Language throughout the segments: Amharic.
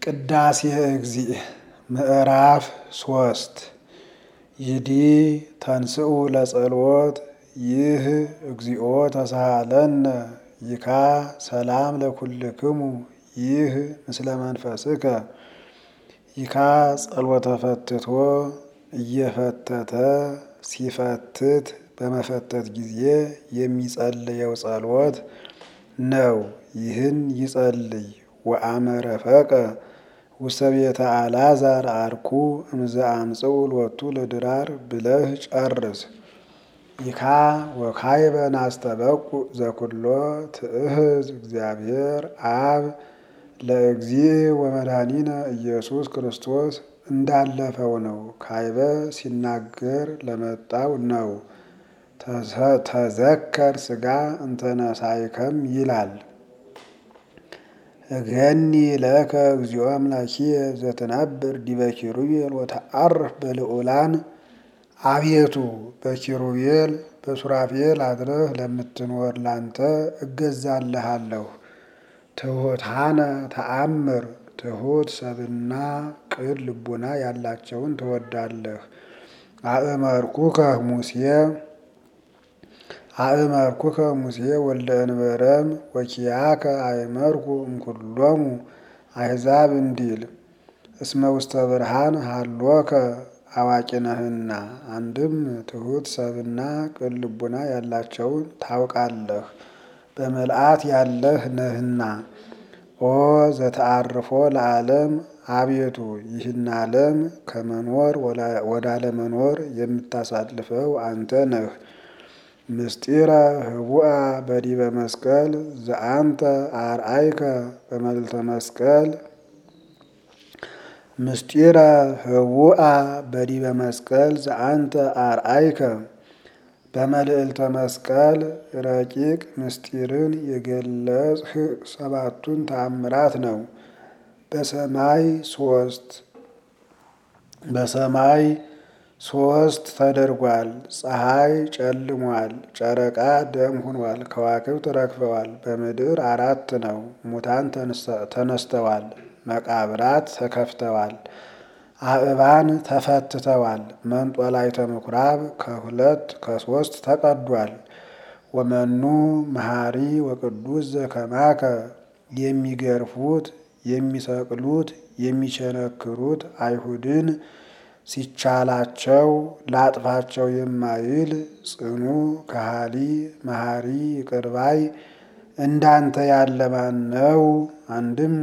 ቅዳሴ እግዚእ ምዕራፍ ሶስት ይዲ ተንስኡ ለጸልወት ይህ እግዚኦ ተሳሃለነ ይካ ሰላም ለኩልክሙ ይህ ምስለ መንፈስከ ይካ ጸሎተ ፈትቶ እየፈተተ ሲፈትት በመፈተት ጊዜ የሚጸልየው ጸሎት ነው። ይህን ይጸልይ ወአመረፈቀ ውስተ ቤተ አልዓዛር አርኩ እምዘ አምጽኡ ሎቱ ለድራር ብለህ ጨርስ። ይካ ወካይበ ናስተበቁ ዘኩሎ ትእህዝ እግዚአብሔር አብ ለእግዚእ ወመድኃኒነ ኢየሱስ ክርስቶስ እንዳለፈው ነው። ካይበ ሲናገር ለመጣው ነው። ተዘከር ስጋ እንተነሳይከም ይላል። እገኒ ለከ እግዚኦ አምላኪየ ዘትነብር ዲበ ኪሩቤል ወተዐርፍ በልዑላን አቤቱ በኪሩቤል በሱራፌል አድረህ ለምትኖር ላንተ እገዛልሃለሁ። ትሑታነ ተአምር ትሑት ሰብና ቅን ልቡና ያላቸውን ትወዳለህ። አእመርኩከ ሙሴ አእመርኩከ ሙሴ ወልደ እንበረም ወኪያከ አእመርኩ እምኩሎሙ አሕዛብ እንዲል እስመ ውስተ ብርሃን ሃሎከ አዋቂ ነህና። አንድም ትሑት ሰብና ቅን ልቡና ያላቸውን ታውቃለህ በምልአት ያለህ ነህና። ኦ ዘተአርፎ ለዓለም አቤቱ ይህን ዓለም ከመኖር ወደ አለመኖር የምታሳልፈው አንተ ነህ። ምስጢረ ህቡአ በዲበ መስቀል ዘአንተ አርአይከ በመልዕልተ መስቀል ምስጢረ ህቡአ በዲበ መስቀል ዘአንተ አርአይከ በመልዕልተ መስቀል ረቂቅ ምስጢርን የገለጽህ ሰባቱን ተአምራት ነው። በሰማይ ሶስት በሰማይ ሶስት ተደርጓል። ፀሐይ ጨልሟል፣ ጨረቃ ደም ሆኗል፣ ከዋክብት ረግፈዋል። በምድር አራት ነው። ሙታን ተነስተዋል፣ መቃብራት ተከፍተዋል፣ አእባን ተፈትተዋል። መንጦላዕተ ምኵራብ ከሁለት ከሶስት ተቀዷል። ወመኑ መሐሪ ወቅዱስ ዘከማከ የሚገርፉት የሚሰቅሉት የሚቸነክሩት አይሁድን ሲቻላቸው ላጥፋቸው የማይል ጽኑ ከሃሊ መሐሪ ይቅር ባይ እንዳንተ ያለ ማን ነው? አንድም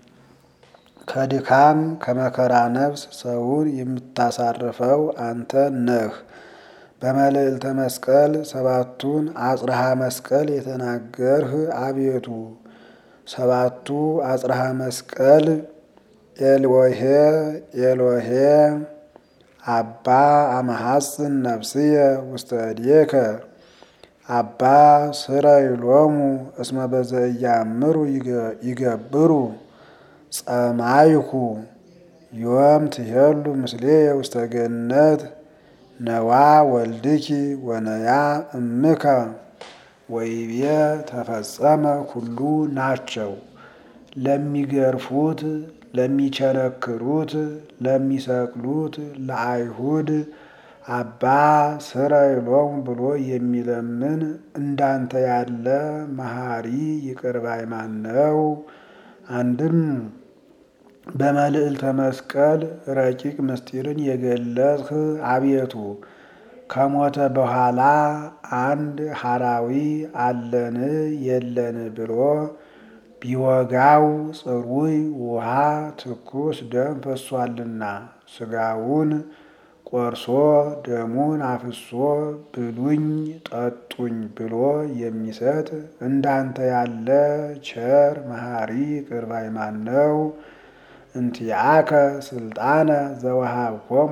ከድካም ከመከራ ነፍስ ሰውን የምታሳርፈው አንተ ነህ። በመልዕልተ መስቀል ሰባቱን አጽርሃ መስቀል የተናገርህ አቤቱ ሰባቱ አጽርሃ መስቀል ኤልወሄ ኤልወሄ አባ አመሐጽን ነፍስየ ውስተ እዴከ አባ ስረይሎሙ እስመ በዘኢያእምሩ ይገብሩ ጸማይኩ ዮም ትሄሉ ምስሌየ ውስተ ገነት ነዋ ወልድኪ ወነያ እምከ ወይቤ ተፈጸመ ሁሉ ናቸው። ለሚገርፉት ለሚቸነክሩት ለሚሰቅሉት ለአይሁድ አባ ስረይሎሙ ብሎ የሚለምን እንዳንተ ያለ መሐሪ ይቅር ባይ ማን ነው? አንድም በመልዕልተ መስቀል ረቂቅ ምስጢርን የገለጽህ አቤቱ ከሞተ በኋላ አንድ ሐራዊ አለን የለን ብሎ ቢወጋው ጽሩይ ውሃ ትኩስ ደም ፈሷልና ስጋውን ቆርሶ ደሙን አፍሶ ብሉኝ ጠጡኝ ብሎ የሚሰጥ እንዳንተ ያለ ቸር መሐሪ ይቅር ባይ ማን ነው? እንቲአከ ስልጣነ ዘወሃብኮሙ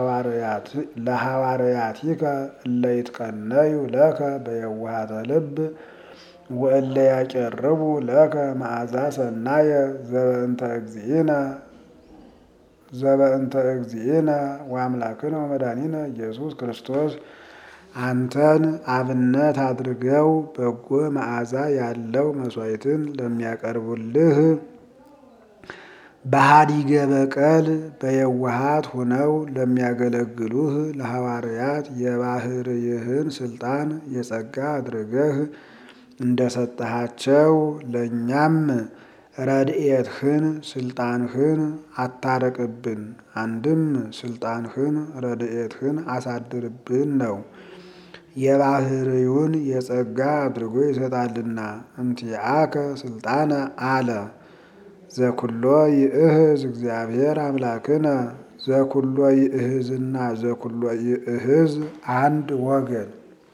ለሐዋርያቲከ እለ ይትቀነዩ ለከ በየዋሃተ ልብ ወእለ ያቀርቡ ለከ መዓዛ ሰናየ ዘበእንተ እግዚእነ ዘበእንተ እግዚእነ ወአምላክነ ወመድኃኒነ ኢየሱስ ክርስቶስ አንተን አብነት አድርገው በጎ መዓዛ ያለው መሥዋዕትን ለሚያቀርቡልህ በሃዲገ በቀል በየዋሃት ሆነው ለሚያገለግሉህ ለሐዋርያት የባህርይህን ስልጣን የጸጋ አድርገህ እንደሰጠሃቸው ለእኛም ረድኤትህን ስልጣንህን አታረቅብን። አንድም ስልጣንህን ረድኤትህን አሳድርብን ነው። የባህርዩን የጸጋ አድርጎ ይሰጣልና። እንቲአከ ስልጣነ አለ ዘኩሎ ይእህዝ እግዚአብሔር አምላክነ ዘኩሎ ይእህዝና ዘኩሎ ይእህዝ አንድ ወገን።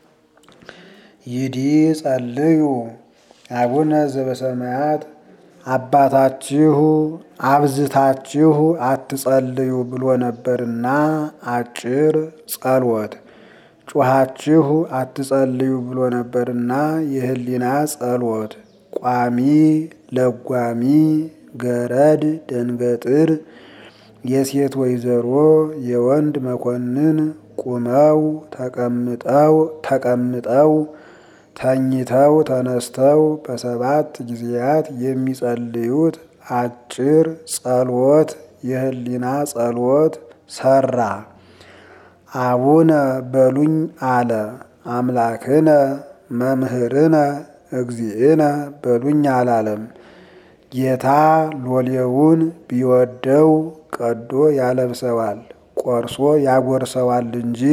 ይዲ ጸልዩ አቡነ ዘበሰማያት አባታችሁ አብዝታችሁ አትጸልዩ ብሎ ነበርና አጭር ጸሎት። ጩኻችሁ አትጸልዩ ብሎ ነበርና የህሊና ጸሎት። ቋሚ ለጓሚ ገረድ ደንገጥር የሴት ወይዘሮ የወንድ መኮንን ቁመው ተቀምጠው ተቀምጠው ተኝተው ተነስተው በሰባት ጊዜያት የሚጸልዩት አጭር ጸሎት የህሊና ጸሎት ሰራ። አቡነ በሉኝ አለ። አምላክነ መምህርነ እግዚእነ በሉኝ አላለም። ጌታ ሎሌውን ቢወደው ቀዶ ያለብሰዋል፣ ቆርሶ ያጎርሰዋል እንጂ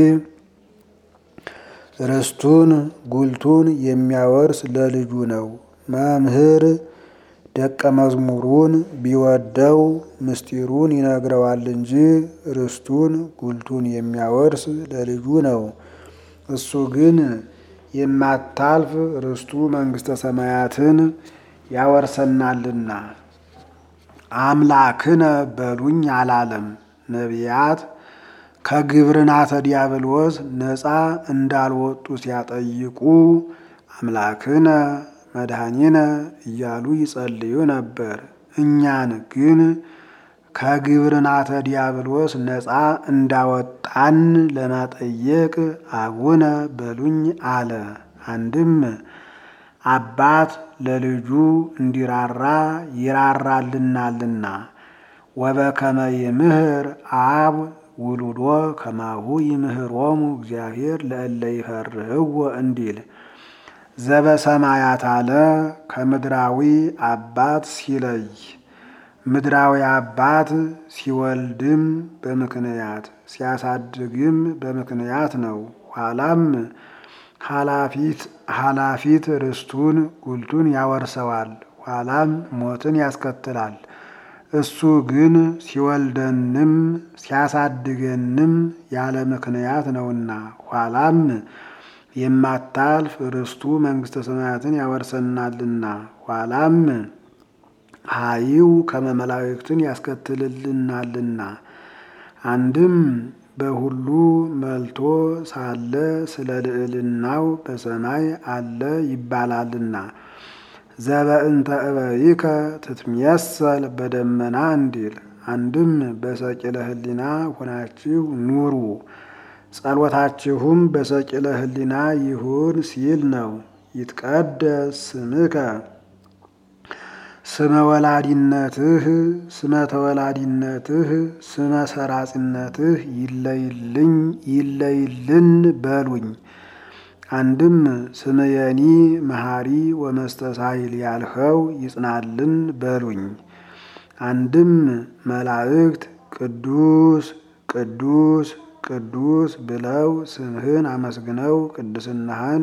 ርስቱን ጉልቱን የሚያወርስ ለልጁ ነው። መምህር ደቀ መዝሙሩን ቢወደው ምስጢሩን ይነግረዋል እንጂ ርስቱን ጉልቱን የሚያወርስ ለልጁ ነው። እሱ ግን የማታልፍ ርስቱ መንግሥተ ሰማያትን ያወርሰናልና። አምላክነ በሉኝ አላለም። ነቢያት ከግብርናተ ዲያብሎስ ነፃ እንዳልወጡ ሲያጠይቁ አምላክነ መድኃኒነ እያሉ ይጸልዩ ነበር። እኛን ግን ከግብርናተ ዲያብሎስ ነፃ እንዳወጣን ለማጠየቅ አቡነ በሉኝ አለ። አንድም አባት ለልጁ እንዲራራ ይራራልናልና ወበከመ ይምህር አብ ውሉዶ ከማሁ ይምህሮሙ እግዚአብሔር ለእለ ይፈርህዎ እንዲል ዘበሰማያት አለ ከምድራዊ አባት ሲለይ ምድራዊ አባት ሲወልድም በምክንያት ሲያሳድግም በምክንያት ነው። ኋላም ኃላፊት ኃላፊት ርስቱን ጉልቱን ያወርሰዋል። ኋላም ሞትን ያስከትላል። እሱ ግን ሲወልደንም ሲያሳድገንም ያለ ምክንያት ነውና ኋላም የማታልፍ ርስቱ መንግሥተ ሰማያትን ያወርሰናልና ኋላም ሀይው ከመመላእክትን ያስከትልልናልና አንድም በሁሉ መልቶ ሳለ ስለ ልዕልናው በሰማይ አለ ይባላልና ዘበእንተ እበይከ ትትምየሰል በደመና እንዲል አንድም በሰቂለ ሕሊና ሆናችሁ ኑሩ ጸሎታችሁም በሰቂለ ሕሊና ይሁን ሲል ነው። ይትቀደስ ስምከ ስመ ወላዲነትህ ስመ ተወላዲነትህ ስመ ሰራጺነትህ ይለይልኝ ይለይልን በሉኝ። አንድም ስምየኒ መሐሪ ወመስተሳይል ያልኸው ይጽናልን በሉኝ። አንድም መላእክት ቅዱስ ቅዱስ ቅዱስ ብለው ስምህን አመስግነው ቅድስናህን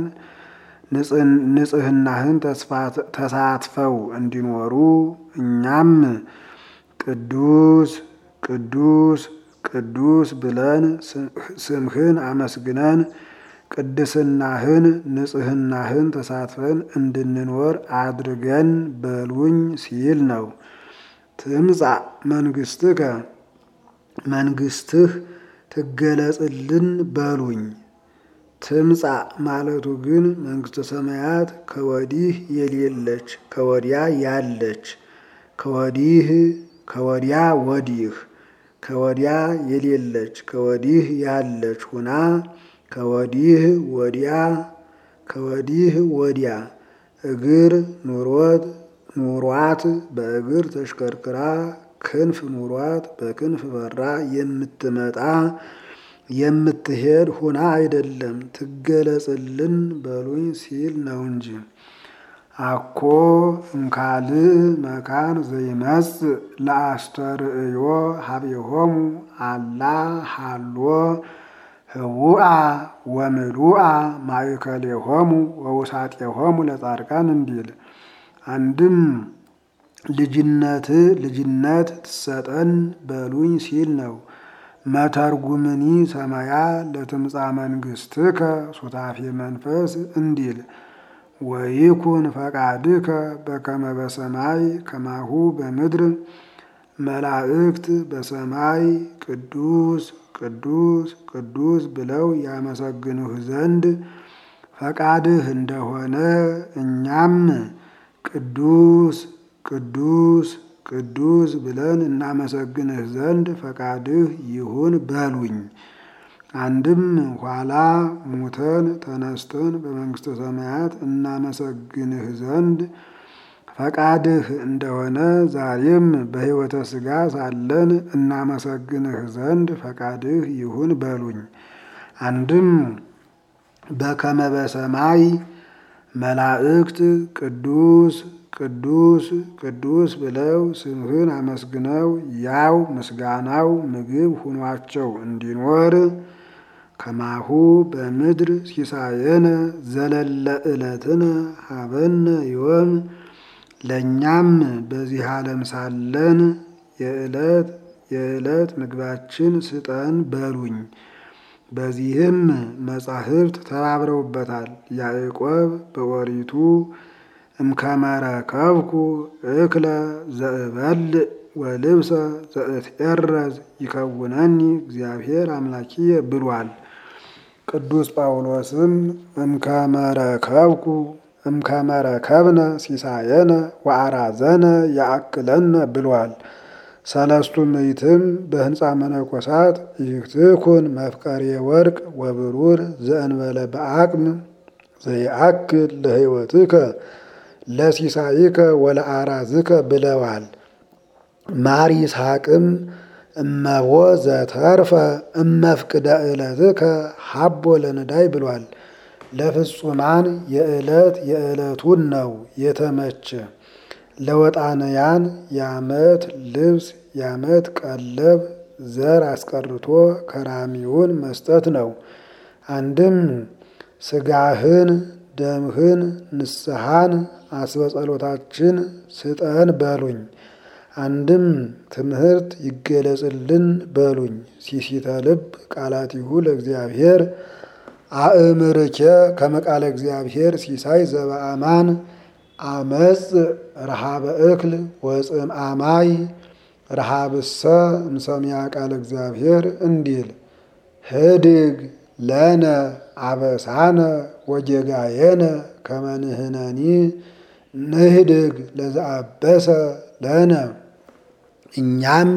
ንጽህናህን ተሳትፈው እንዲኖሩ እኛም ቅዱስ ቅዱስ ቅዱስ ብለን ስምህን አመስግነን ቅድስናህን ንጽህናህን ተሳትፈን እንድንኖር አድርገን በሉኝ ሲል ነው። ትምጻእ መንግስትከ መንግስትህ ትገለጽልን በሉኝ። ትምጻእ ማለቱ ግን መንግስተ ሰማያት ከወዲህ የሌለች ከወዲያ ያለች ከወዲህ ከወዲያ ወዲህ ከወዲያ የሌለች ከወዲህ ያለች ሁና ከወዲህ ወዲያ ከወዲህ ወዲያ እግር ኑሮት ኑሯት በእግር ተሽከርክራ ክንፍ ኑሯት በክንፍ በራ የምትመጣ የምትሄድ ሁና አይደለም ትገለጽልን በሉኝ ሲል ነው እንጂ። አኮ እምካልእ መካን ዘይመጽእ ለአስተርእዮ ሀቤሆሙ አላ ሃሎ ህውአ ወምሉአ ማእከሌሆሙ ወውሳጤሆሙ ለጻድቃን እንዲል አንድም ልጅነት ልጅነት ትሰጠን በሉኝ ሲል ነው። መተርጉምኒ ሰማያ ለትምጻ መንግስትከ ሱታፌ መንፈስ እንዲል ወይኩን ፈቃድከ በከመ በሰማይ ከማሁ በምድር መላእክት በሰማይ ቅዱስ ቅዱስ ቅዱስ ብለው ያመሰግኑህ ዘንድ ፈቃድህ እንደሆነ እኛም ቅዱስ ቅዱስ ቅዱስ ብለን እናመሰግንህ ዘንድ ፈቃድህ ይሁን በሉኝ። አንድም ኋላ ሙተን ተነስተን በመንግስተ ሰማያት እናመሰግንህ ዘንድ ፈቃድህ እንደሆነ ዛሬም በሕይወተ ሥጋ ሳለን እናመሰግንህ ዘንድ ፈቃድህ ይሁን በሉኝ። አንድም በከመ በሰማይ መላእክት ቅዱስ ቅዱስ ቅዱስ ብለው ስምህን አመስግነው ያው ምስጋናው ምግብ ሁኗቸው እንዲኖር ከማሁ በምድር ሲሳየነ ዘለለ ዕለትነ ሀበነ ዮም ለእኛም በዚህ ዓለም ሳለን የዕለት የዕለት ምግባችን ስጠን በሉኝ። በዚህም መጻሕፍት ተባብረውበታል። ያዕቆብ በኦሪቱ እምከመረከብኩ እክለ ዘእበልዕ ወልብሰ ዘእትኤረዝ ይከውነኒ እግዚአብሔር አምላኪየ ብሏል። ቅዱስ ጳውሎስም እምከመረከብኩ እምከመረከብነ ሲሳየነ ወአራዘነ ያአክለነ ብሏል። ሰለስቱ ምዕትም በህንፃ መነኮሳት ይክትኩን መፍቀሬ ወርቅ ወብሩር ዘእንበለ በአቅም ዘይአክል ለሕይወትከ ለሲሳይከ ወለአራዝከ ብለዋል። ማር ይስሐቅም እመቦ ዘተርፈ እመፍቅደ ዕለትከ ሀቦ ለነዳይ ብሏል። ለፍጹማን የዕለት የዕለቱን ነው የተመቸ ለወጣንያን የዓመት ልብስ የዓመት ቀለብ ዘር አስቀርቶ ከራሚውን መስጠት ነው። አንድም ስጋህን ደምህን ንስሐን አስበጸሎታችን ስጠን በሉኝ። አንድም ትምህርት ይገለጽልን በሉኝ። ሲሲተ ልብ ቃላቲሁ ለእግዚአብሔር አእምርኬ ከመቃለ እግዚአብሔር ሲሳይ ዘበአማን አመፅ ረሃበ እክል ወፅም አማይ ረሃብሰ እምሰሚያ ቃለ እግዚአብሔር እንዲል ህድግ ለነ አበሳነ ወጌጋየነ ከመንህነኒ ንህድግ ለዘአበሰ ለነ እኛም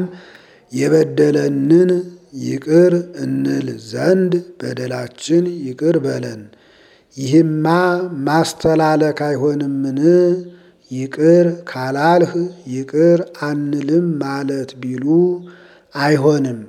የበደለንን ይቅር እንል ዘንድ በደላችን ይቅር በለን። ይህማ ማስተላለክ አይሆንምን? ይቅር ካላልህ ይቅር አንልም ማለት ቢሉ አይሆንም።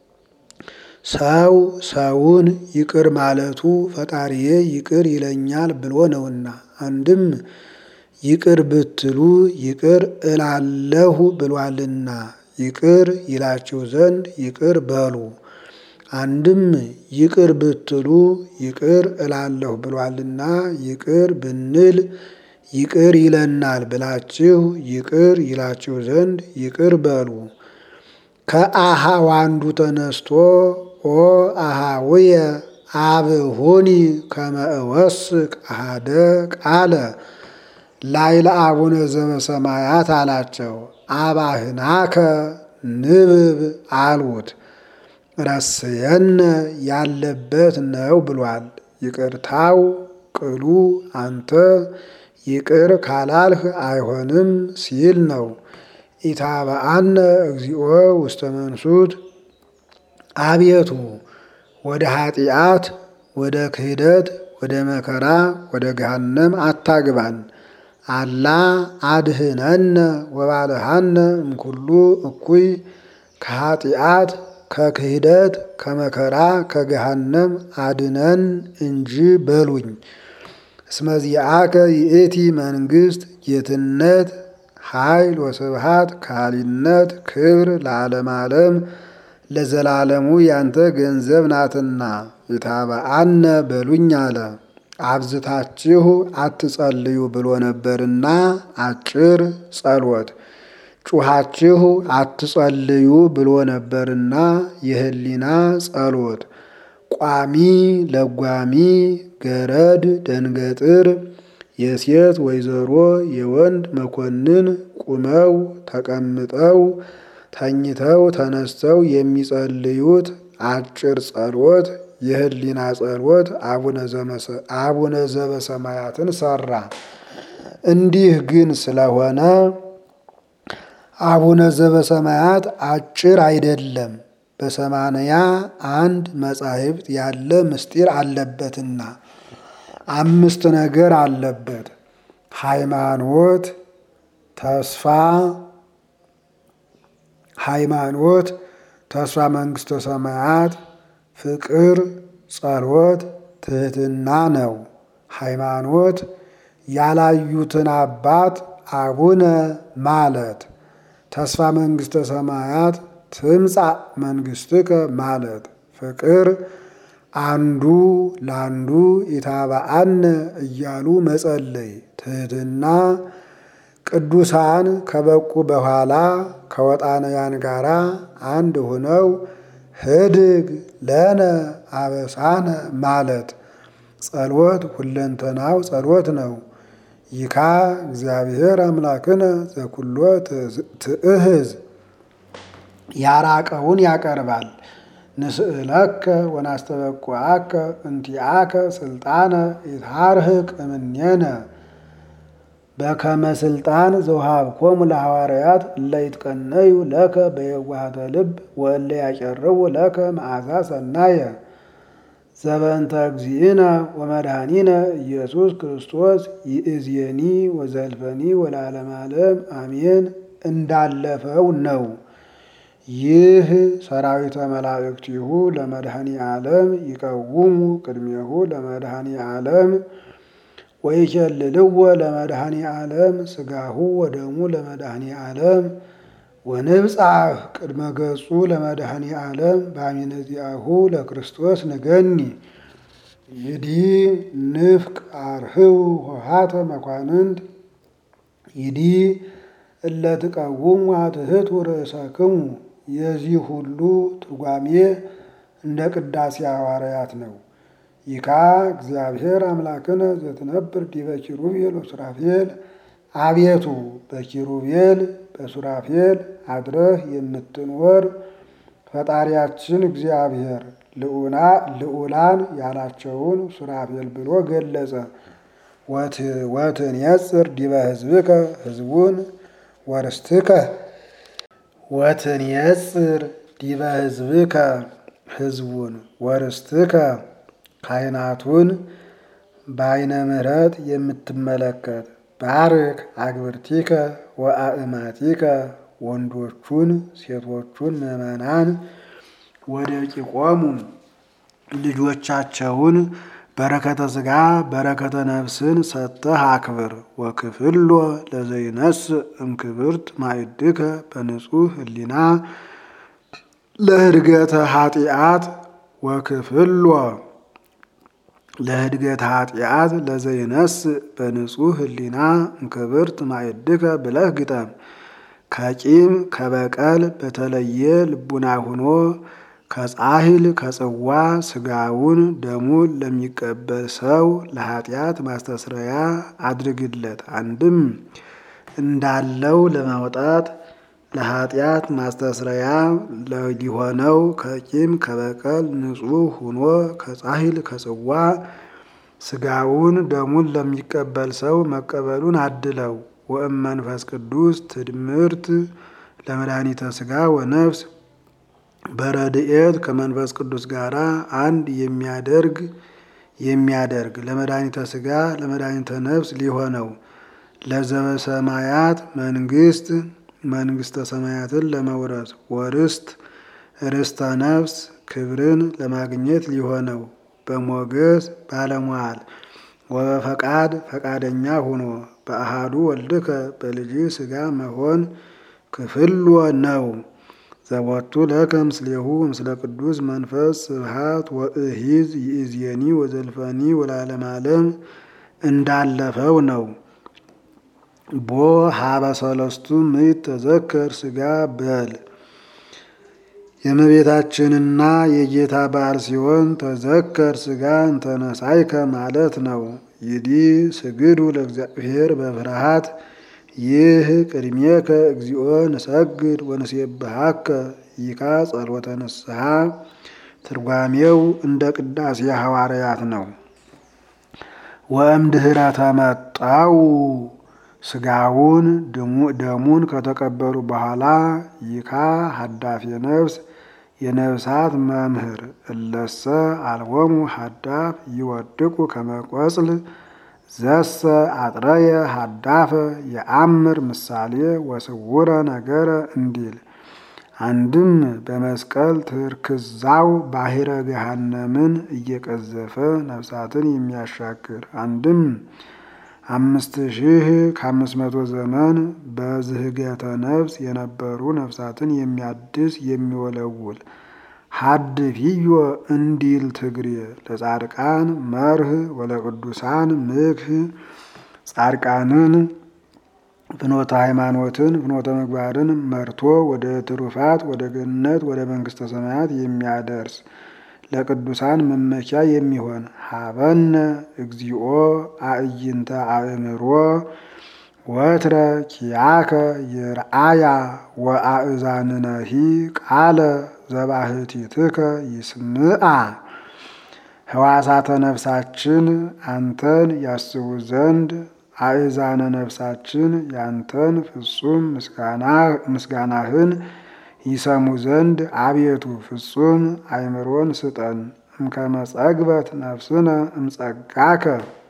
ሰው ሰውን ይቅር ማለቱ ፈጣሪዬ ይቅር ይለኛል ብሎ ነውና። አንድም ይቅር ብትሉ ይቅር እላለሁ ብሏልና ይቅር ይላችሁ ዘንድ ይቅር በሉ። አንድም ይቅር ብትሉ ይቅር እላለሁ ብሏልና ይቅር ብንል ይቅር ይለናል ብላችሁ ይቅር ይላችሁ ዘንድ ይቅር በሉ። ከአሃው አንዱ ተነስቶ ኦ አሃውየ አብሁኒ ከመ እወስክ አሃደ ቃለ ላይለ አቡነ ዘበሰማያት አላቸው። አባህናከ ንብብ አሉት። ረስየነ ያለበት ነው ብሏል። ይቅርታው ቅሉ አንተ ይቅር ካላልህ አይሆንም ሲል ነው። ኢታበአነ እግዚኦ ውስተ መንሱት አቤቱ ወደ ኃጢአት፣ ወደ ክህደት፣ ወደ መከራ፣ ወደ ገሃነም አታግባን። አላ አድህነነ ወባልሃነ እምኩሉ እኩይ ከኃጢአት ከክህደት ከመከራ ከገሃነም አድነን እንጂ በሉኝ። እስመዚአከ ይእቲ መንግስት ጌትነት ኃይል ወስብሃት ካሊነት ክብር ለዓለም ዓለም ለዘላለሙ ያንተ ገንዘብ ናትና የታበአነ በሉኝ አለ። አብዝታችሁ አትጸልዩ ብሎ ነበርና አጭር ጸሎት ጩኻችሁ አትጸልዩ ብሎ ነበርና የህሊና ጸሎት ቋሚ ለጓሚ ገረድ ደንገጥር የሴት ወይዘሮ የወንድ መኮንን ቁመው ተቀምጠው ተኝተው ተነስተው የሚጸልዩት አጭር ጸሎት የህሊና ጸሎት አቡነ ዘበሰማያትን ሰራ። እንዲህ ግን ስለሆነ አቡነ ዘበሰማያት አጭር አይደለም፣ በሰማንያ አንድ መጻሕፍት ያለ ምስጢር አለበትና አምስት ነገር አለበት። ሃይማኖት፣ ተስፋ ሃይማኖት፣ ተስፋ መንግሥተ ሰማያት፣ ፍቅር፣ ጸሎት፣ ትህትና ነው። ሃይማኖት ያላዩትን አባት አቡነ ማለት ተስፋ መንግሥተ ሰማያት ትምጻእ መንግሥትከ ማለት ፍቅር አንዱ ለአንዱ ኢታብአነ እያሉ መጸለይ ትህትና ቅዱሳን ከበቁ በኋላ ከወጣንያን ጋራ አንድ ሆነው ህድግ ለነ አበሳነ ማለት ጸሎት ሁለንተናው ጸሎት ነው። ይካ እግዚአብሔር አምላክነ ዘኩሎ ትእህዝ ያራቀውን ያቀርባል። ንስእለከ ወናስተበቁዐከ እንቲአከ ስልጣነ ይትሃርህቅ እምኔነ በከመ ስልጣን ዘውሃብኮሙ ለሐዋርያት እለ ይትቀነዩ ለከ በየዋህተ ልብ ወእለ ያጨርቡ ለከ መዓዛ ሰናየ ዘበእንተ እግዚእነ ወመድኃኒነ ኢየሱስ ክርስቶስ ይእዜኒ ወዘልፈኒ ወለዓለመ ዓለም አሜን እንዳለፈው ነው። ይህ ሰራዊተ መላእክቲሁ ለመድኃኒ ዓለም ይቀውሙ ቅድሜሁ ለመድኃኒ ዓለም ወይኬልልዎ ለመድኃኒ ዓለም ስጋሁ ወደሙ ለመድኃኒ ዓለም ወንብጻሕ ቅድመ ገጹ ለመድኃኒ ዓለም በአሚነ ዚአሁ ለክርስቶስ ንገኒ ይዲ ንፍቅ አርህው ሆሃተ መኳንንት ይዲ እለ ትቀውሙ አትሕቱ ርእሰክሙ የዚህ ሁሉ ትርጓሜ እንደ ቅዳሴ ሐዋርያት ነው። ይካ እግዚአብሔር አምላክነ ዘትነብር ዲበ ኪሩቤል ወሱራፌል አቤቱ በኪሩቤል በሱራፌል አድረህ የምትኖር ፈጣሪያችን እግዚአብሔር ልዑላን ያላቸውን ሱራፌል ብሎ ገለጸ። ወትንየጽር ዲበ ሕዝብከ ሕዝቡን ወርስትከ ወትንየጽር ዲበ ሕዝብከ ሕዝቡን ወርስትከ ካህናቱን በዓይነ ምሕረት የምትመለከት ባርክ አግብርቲከ ወአእማቲከ ወንዶቹን ሴቶቹን ምዕመናን ወደ ቂቆሙ ልጆቻቸውን በረከተ ሥጋ በረከተ ነፍስን ሰጥተህ አክብር። ወክፍሎ ለዘይነስ እምክብርት ማዕድከ በንጹሕ ህሊና ለህድገተ ኃጢአት ወክፍሎ ለህድገት ኃጢአት ለዘይነስ በንጹሕ ህሊና እምክብርት ማዕድከ ብለህ ግጠም። ከቂም ከበቀል በተለየ ልቡና ሁኖ ከጻሂል ከጽዋ ስጋውን ደሙን ለሚቀበል ሰው ለኃጢአት ማስተስረያ አድርግለት። አንድም እንዳለው ለማውጣት ለኃጢአት ማስተስረያ ሊሆነው ከቂም ከበቀል ንጹሕ ሁኖ ከጻሂል ከጽዋ ስጋውን ደሙን ለሚቀበል ሰው መቀበሉን አድለው። ወእም መንፈስ ቅዱስ ትድምርት ለመድኃኒተ ስጋ ወነፍስ በረድኤት ከመንፈስ ቅዱስ ጋር አንድ የሚያደርግ የሚያደርግ ለመድኃኒተ ስጋ ለመድኃኒተ ነፍስ ሊሆነው ለዘበሰማያት መንግስት መንግስተ ሰማያትን ለመውረስ ወርስት ርስተ ነፍስ ክብርን ለማግኘት ሊሆነው በሞገስ ባለሟል ወበፈቃድ ፈቃደኛ ሆኖ በአሃዱ ወልድከ በልጅ ሥጋ መሆን ክፍሎ ነው። ዘቦቱ ለከ ምስሌሁ ምስለ ቅዱስ መንፈስ ስብሃት ወእሂዝ ይእዜኒ ወዘልፈኒ ወለዓለመ ዓለም እንዳለፈው ነው። ቦ ሀበ ሰለስቱ ምዕት ተዘከር ሥጋ በል የእመቤታችንና የጌታ በዓል ሲሆን ተዘከር ሥጋ እንተነሳይከ ማለት ነው። ይዲ ስግዱ ለእግዚአብሔር በፍርሃት ይህ ቅድሜከ እግዚኦ ንሰግድ ወንሴብሐከ ይካ ጸሎተ ንስሐ ትርጓሜው እንደ ቅዳሴ ሐዋርያት ነው። ወእምድኅረ ተመጣው ሥጋውን ደሙን ከተቀበሉ በኋላ ይካ ሀዳፊ ነፍስ የነፍሳት መምህር እለሰ አልቦሙ ሀዳፍ ይወድቁ ከመቆጽል ዘሰ አጥረየ ሀዳፈ የአምር ምሳሌ ወስውረ ነገረ እንዲል አንድም በመስቀል ትርክዛው ባሕረ ገሃነምን እየቀዘፈ ነፍሳትን የሚያሻግር አንድም አምስት ሺህ ከአምስት መቶ ዘመን በዝህገተ ነፍስ የነበሩ ነፍሳትን የሚያድስ የሚወለውል ሀድፊዮ እንዲል ትግሬ ለጻድቃን መርህ ወለቅዱሳን ምክህ ጻድቃንን ፍኖተ ሃይማኖትን ፍኖተ ምግባርን መርቶ ወደ ትሩፋት ወደ ገነት ወደ መንግስተ ሰማያት የሚያደርስ ለቅዱሳን መመኪያ የሚሆን ሀበነ እግዚኦ አእይንተ አእምሮ ወትረ ኪያከ ይርአያ ወአእዛንነሂ ቃለ ዘባህቲትከ ይስምዓ ህዋሳተ ነፍሳችን አንተን ያስቡ ዘንድ አእዛነ ነፍሳችን ያንተን ፍጹም ምስጋናህን ይሰሙ ዘንድ አቤቱ ፍጹም አእምሮን ስጠን። እምከመ ጸግበት ነፍስነ እምጸጋከ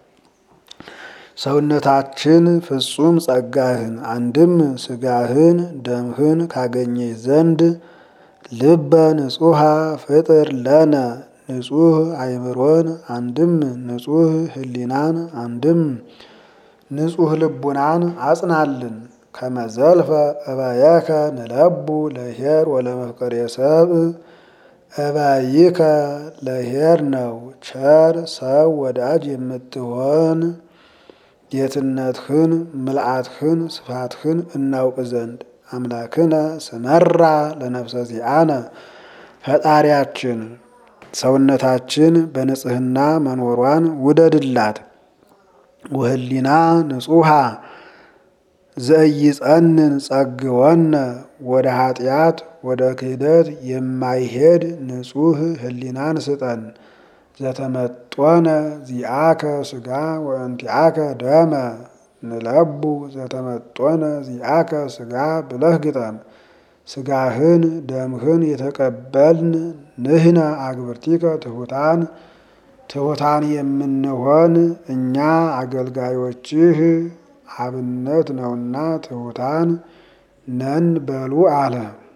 ሰውነታችን ፍጹም ጸጋህን አንድም ስጋህን ደምህን ካገኘች ዘንድ ልበ ንጹሐ ፍጥር ለነ ንጹህ አእምሮን አንድም ንጹህ ህሊናን አንድም ንጹህ ልቡናን አጽናልን። ከመዘልፈ እበየከ ንለቡ ለኄር ወለመፍቀሬ ሰብእ እበይከ ለኄር ነው ቸር ሰው ወዳጅ የምትሆን ጌትነትህን ምልአትህን ስፋትህን እናውቅ ዘንድ አምላክነ ስመራ ለነፍሰ ዚአነ ፈጣሪያችን ሰውነታችን በንጽህና መኖሯን ውደድላት። ወህሊና ንጹሐ ዘኢይጸንን ጸግወነ ወደ ኃጢአት ወደ ክህደት የማይሄድ ንጹህ ህሊናን ስጠን። ዘተመጦነ ዚአከ ስጋ ወእንቲአከ ደመ ንለቡ ዘተመጦነ ዚአከ ስጋ ብለህ ግጠም። ስጋህን ደምህን የተቀበልን ንህነ አግብርቲከ ትሑታን ትሑታን የምንሆን እኛ አገልጋዮችህ አብነት ነውና ትሑታን ነን በሉ አለ።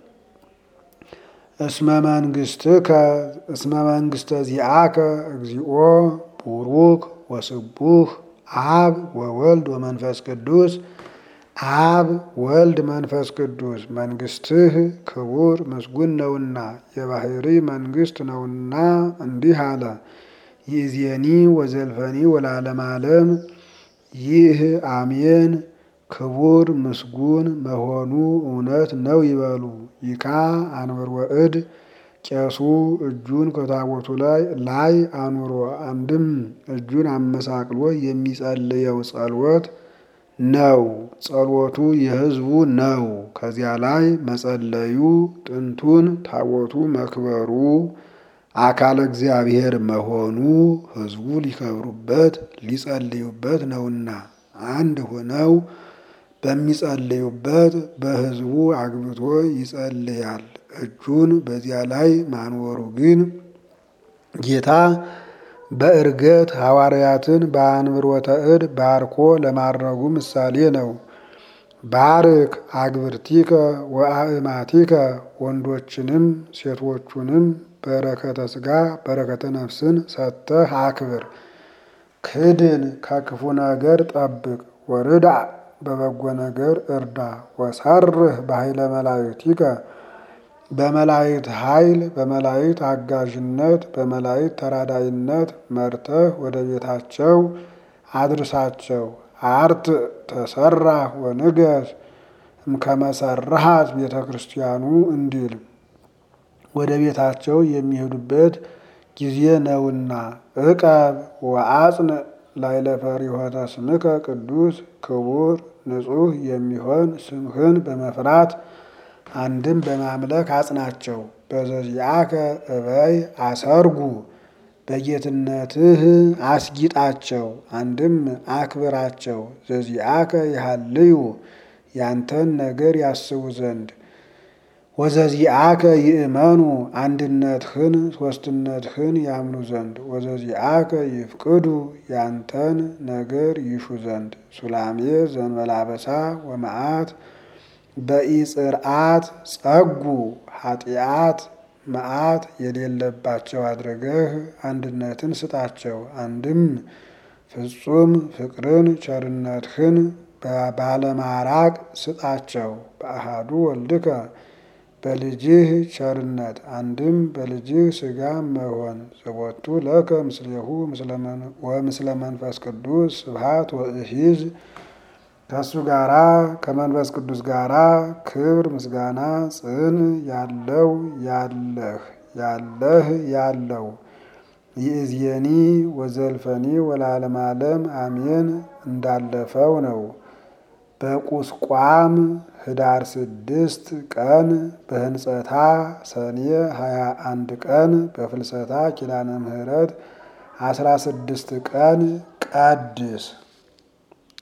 እስመ መንግስትከ እስመ መንግስተ ዚአከ እግዚኦ ቡሩክ ወስቡህ አብ ወወልድ ወመንፈስ ቅዱስ አብ ወልድ መንፈስ ቅዱስ መንግስትህ ክቡር ምስጉን ነውና የባህሪ መንግስት ነውና እንዲህ አለ። ይእዜኒ ወዘልፈኒ ወለዓለመ ዓለም ይህ አሜን ክቡር ምስጉን መሆኑ እውነት ነው ይበሉ። ይካ አንብር ወእድ ቄሱ እጁን ከታቦቱ ላይ ላይ አኑሮ አንድም እጁን አመሳቅሎ የሚጸልየው ጸሎት ነው። ጸሎቱ የሕዝቡ ነው። ከዚያ ላይ መጸለዩ ጥንቱን ታቦቱ መክበሩ አካለ እግዚአብሔር መሆኑ ሕዝቡ ሊከብሩበት ሊጸልዩበት ነውና አንድ ሆነው በሚጸልዩበት በሕዝቡ አግብቶ ይጸልያል። እጁን በዚያ ላይ ማኖሩ ግን ጌታ በእርገት ሐዋርያትን በአንብሮተ እድ ባርኮ ለማድረጉ ምሳሌ ነው። ባርክ አግብርቲከ ወአእማቲከ ወንዶችንም ሴቶቹንም በረከተ ሥጋ በረከተ ነፍስን ሰጥተህ አክብር። ክድን ከክፉ ነገር ጠብቅ። ወርዳ በበጎ ነገር እርዳ። ወሰርህ በኃይለ መላእክቲከ በመላእክት ኃይል በመላእክት አጋዥነት በመላእክት ተራዳይነት መርተህ ወደ ቤታቸው አድርሳቸው። አርት ተሰራህ ወንገስ እምከመሰራሃት ቤተ ክርስቲያኑ እንዲል ወደ ቤታቸው የሚሄዱበት ጊዜ ነውና። ዕቀብ ወአጽን ላዕለ ፈሪሆተ ስምከ ቅዱስ ክቡር ንጹሕ የሚሆን ስምህን በመፍራት አንድም በማምለክ አጽናቸው። በዘዚአከ እበይ አሰርጉ በጌትነትህ አስጊጣቸው፣ አንድም አክብራቸው። ዘዚአከ ይሃልዩ ያንተን ነገር ያስቡ ዘንድ ወዘዚአከ ይእመኑ አንድነትህን ሦስትነትህን ያምኑ ዘንድ ወዘዚአከ ይፍቅዱ ያንተን ነገር ይሹ ዘንድ ሱላሜ ዘንበላበሳ ወመዓት በኢጽርዓት ጸጉ ኃጢአት መዓት የሌለባቸው አድርገህ አንድነትን ስጣቸው። አንድም ፍጹም ፍቅርን ቸርነትህን ባለማራቅ ስጣቸው። በአሃዱ ወልድከ በልጅህ ቸርነት አንድም በልጅህ ሥጋ መሆን ዘቦቱ ለከ ምስሌሁ ወምስለ መንፈስ ቅዱስ ስብሐት ወእሂዝ ከእሱ ጋራ ከመንፈስ ቅዱስ ጋራ ክብር ምስጋና ጽን ያለው ያለህ ያለህ ያለው ይእዜኒ ወዘልፈኒ ወለዓለመ ዓለም አሜን እንዳለፈው ነው። በቁስቋም ህዳር ስድስት ቀን በህንጸታ ሰኔ ሀያ አንድ ቀን በፍልሰታ ኪዳነ ምሕረት አስራ ስድስት ቀን ቀድስ